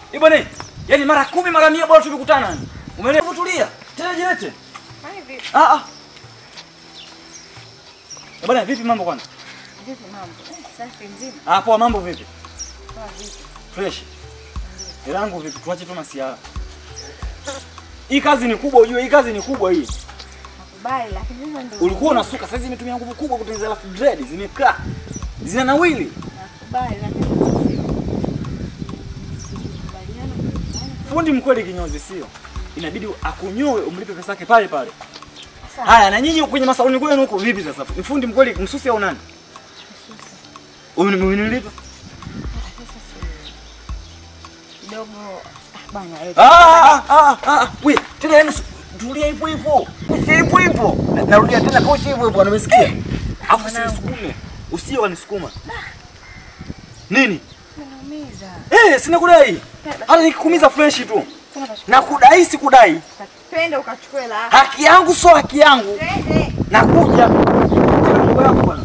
Eh bwana, yaani mara kumi mara mia bora tumekutana. Umeelewa? Tulia. Tena jilete. Hai vipi? Ah ah. Eh bwana, vipi mambo kwanza? Vipi mambo? Eh, Safi mzima. Ah, poa mambo vipi? Poa vipi? Fresh. Elangu vipi? Tuache tu masiara. Hii kazi ni kubwa ujue, hii kazi ni kubwa hii. Nakubali lakini sasa ndio. Ulikuwa unasuka, sasa hizi imetumia nguvu kubwa kutengeneza alafu dread zimekaa. Zina nawili. Nakubali lakini sio. Sikubaliana kufanya. Fundi mkweli kinyozi sio? Inabidi akunyoe umlipe pesa yake pale pale. Sawa. Haya, na nyinyi kwenye masaloni kwenu huko vipi sasa? Ni fundi mkweli msusi au nani? Umenilipa? Sasa si kidogo ah, bana eh. Ah, ah, ah, ah, we, tena yani tulia hivyo hivyo. Pushi hivyo hivyo. Na- Narudia tena pushi hivyo hivyo, nimesikia. Alafu usinisukume. Usije wanisukuma. Nini? Unaumiza. Eh, sina kudai. Hata nikikuumiza fresh tu. Kuna basi. Na kudai si kudai. Twende ukachukue la. Haki yangu sio haki yangu. Twende. Nakuja. Tena mambo yako bwana.